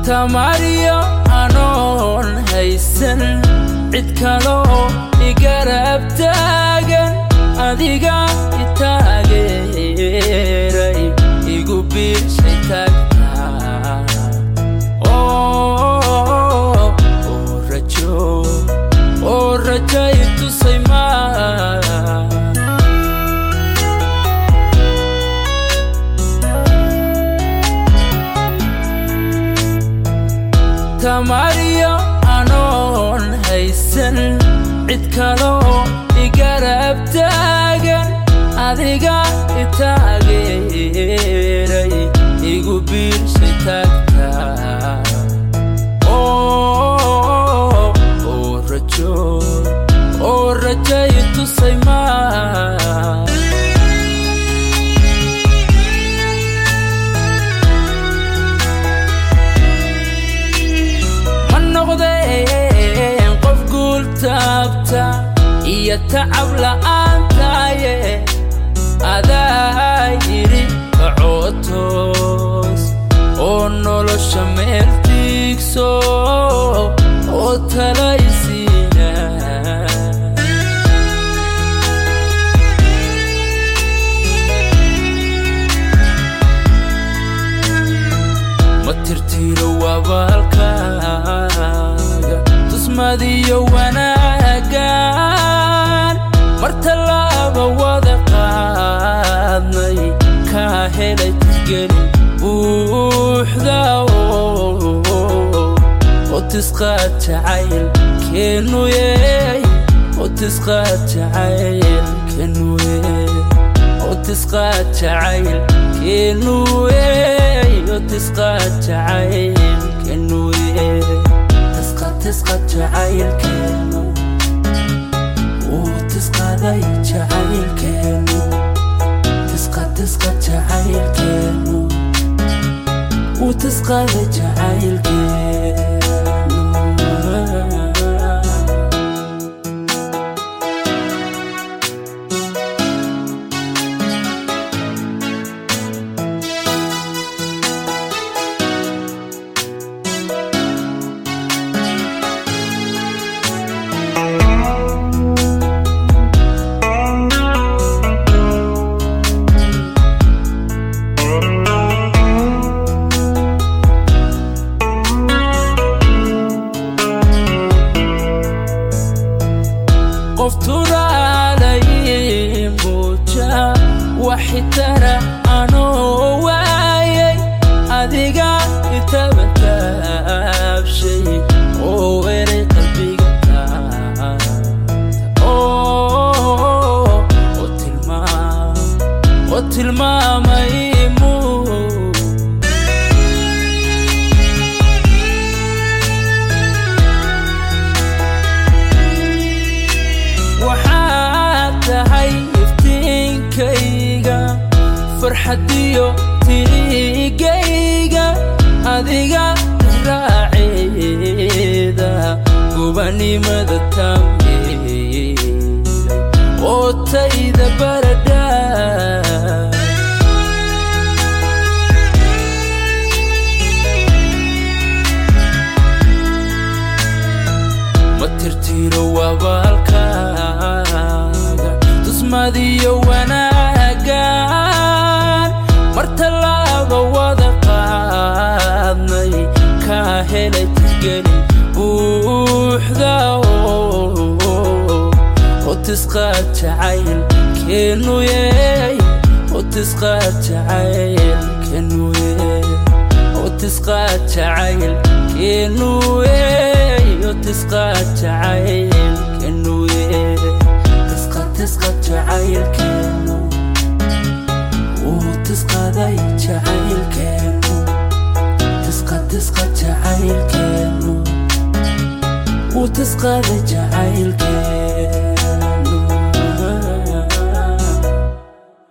tamariyo anoon haysan cid kaloo igarab taagan adiga itaageeray igu biirshay taagtaa oo rajo oo rajay tusay maa tamariyo anoon haysan cid kaloo igarab taagan adiga itaageeray igu biirshay taagtaa oo rajo oo rajay tusay maa ma noqdeen qof guul taabta iyo tacab la'aantaaye adaa yidhi kacootoos oo nolosha meel tiigso oo talaysiina ma tirtiro wabaalkaaga tusmadiyo wanaagan mar tallaaba wada qaadnay kaa helay tirgelin buuxda oo tisqaad jacayl keenuyey oo tisqaad jacayl keenuyey oo tisqaad jacayl keenuyey oo tisqaad jacayl keenuyey tisqaad tisqaad jacayl keenu uu tisqaaday jacayl keenu tisqaad tisqaad jacayl keenu uu tisqaaday jacayl keenu qof turaalay muuja waxitara anoo waayay adiga itabataabshay oo eray qalbiga taata oo tilmaam oo tilmaamay muu waxaad tahay iftiinkayga farxadiyo tiigayga adiga raaceeda gubanimada taamyeelay oo tayda baradha ma tirtiro wabaalkaaga tusmadiyo wanaagan mar tallaaba wada qaadnay kaa helay tirgelin buuxda oo tisqaad jacayl keenuyey oo tisqaad jacayl keenuyey oo tisqaad jacayl keenuyey oo tisqaad jacayl keenuyey tisqaad tisqaad jacayl keenu uu tisqaaday jacayl keenu tisqaad tisqaad jacayl keenu uu tisqaaday jacayl keenu